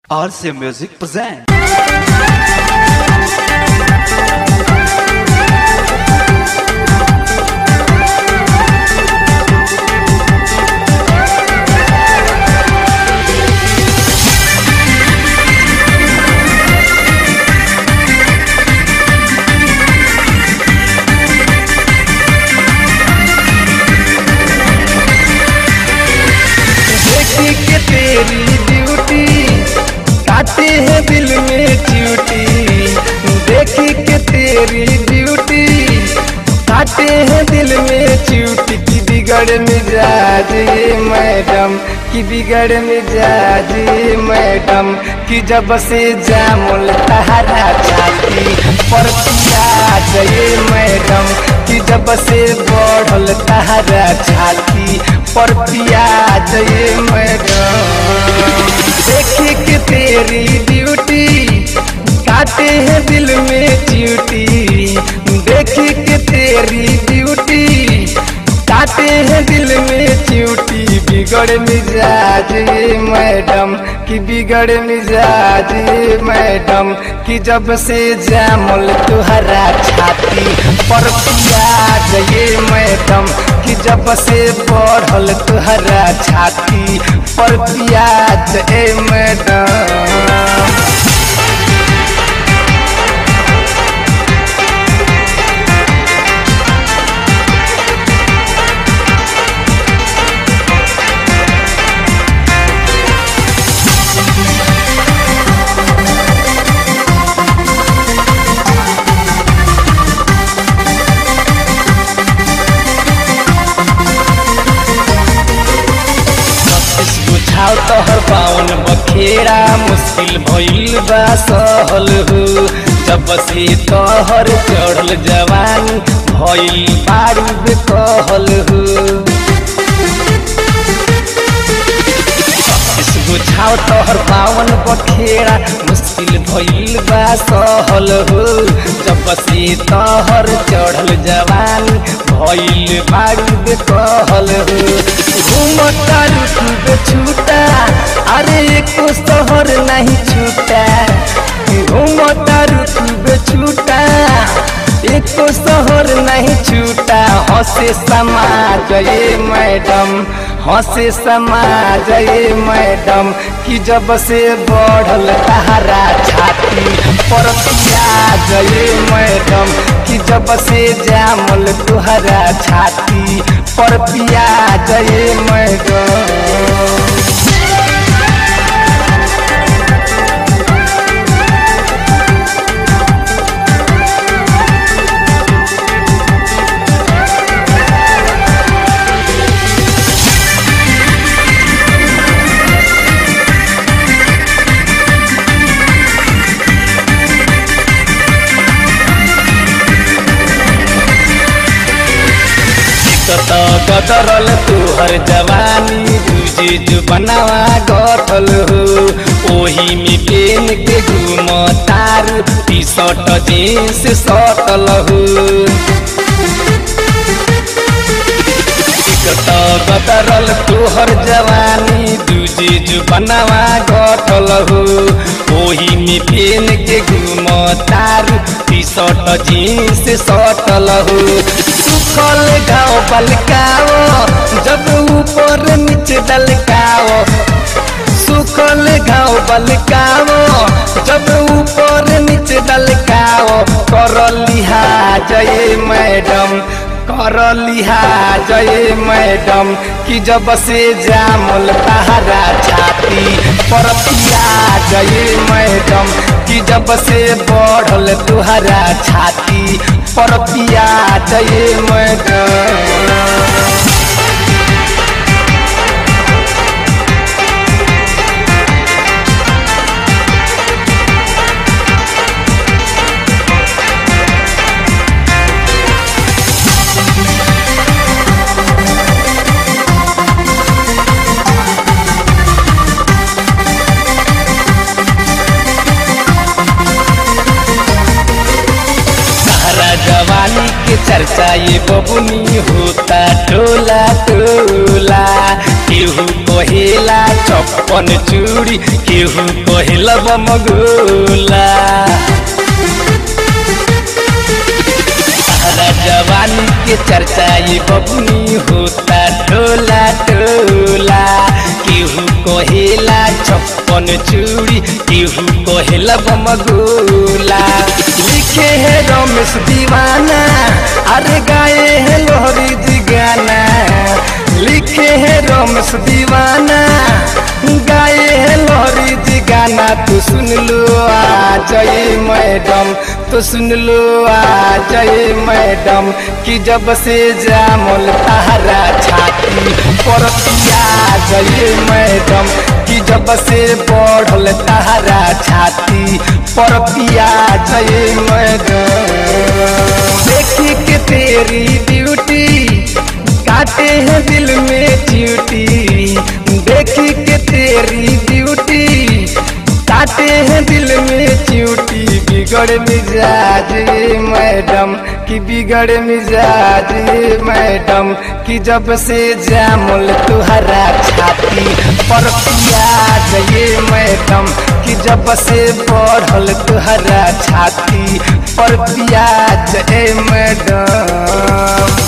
RC Music present. देखी के तेरी ड्यूटी काटे है दिल में च्यूटी देखी के तेरी ड्यूटी काटे है दिल में च्यूटी की बिगड़ मिजाज ये मैडम की बिगड़ मिजाज ये मैडम की जब से जामुल तहरा छाती पर प्याज ये मैडम की जब से बढ़ल तहरा छाती पर प्याज ये मैडम देखी कि तेरी ड्यूटी काटे हैं दिल में च्यूटी देखी कि तेरी ड्यूटी काटे हैं दिल में च्यूटी बिगड़ मिजाज ये मैडम की बिगड़ मिजाज ये मैडम की जब से जामुल तुहरा छाती पर प्याज ये मैडम की जब से बढ़ल तुहरा छाती पर प्याज ए मैडम बुझाओ तोहर पावन बखेड़ा मुश्किल भइल बा सहल हो जब से तोहर चढ़ल जवानी भइल बारू कहल हो बुझाओ तोहर पावन बखेड़ा मुश्किल भइल बा सहल हो जब से तोहर चढ़ल जवानी भइल बारू कहल हो घूमता रुकब छूटा अरे एको शहर नहीं छूटा घूमता रुकब छूटा एको शहर नहीं छूटा हंसे समाज ये मैडम हंसे समाज ये मैडम कि जब से बढ़ल तहरा छाती पर प्याज ये मैडम कि जब से जामल तुहरा छाती पर प्याज ये मैडम कत गदरल तुहर जवानी तुझे जो बनावा गठल हो ओही में पेन के घूम तार टी शर्ट जींस सटल हो कत गदरल तुहर जवानी तुझे जो बनावा गठल हो ओही में पेन के घूम तार टी शर्ट जींस सटल हो सुखल गाँव बलकाओ जब ऊपर नीचे डलकाओ सुखल गाँव बलकाओ जब ऊपर नीचे डलकाओ कर लिहाज ये मैडम कर लिहाज ये मैडम कि जब से जामुल तहरा छाती पर प्याज ये मैडम कि जब से बढ़ल तुहरा छाती पर प्याज ये मैडम सारा जवानी के चर्चा ये बबुनी होता टोला टोला केहू कहेला छप्पन चूड़ी केहू कहेला बमगोला तारा जवानी के चर्चा ये बबुनी होता टोला टोला केहू कहेला छप्पन चूड़ी केहू कहेला बमगोला लिखे है रमेश दीवाना अरे गाए है लोहरी जी गाना लिखे है रमेश दीवाना गाए है लोहरी जी गाना तू सुन लो आ जय मैडम तो सुन लो आ जय मैडम कि जब से जामल तारा छाती परतिया जय मैडम कि जब से बढ़ल तारा छाती परतिया जय मैडम देखी के तेरी ब्यूटी काटे हैं दिल में च्यूटी देखी के तेरी ब्यूटी काटे हैं दिल में च्यूटी बिगड़ मिजाज ये मैडम कि बिगड़ मिजाज ये मैडम कि जब से जामुल तुहरा छाती पर पियाज ये मैडम कि जब से बढ़ल तुहरा छाती पर पियाज ए मैडम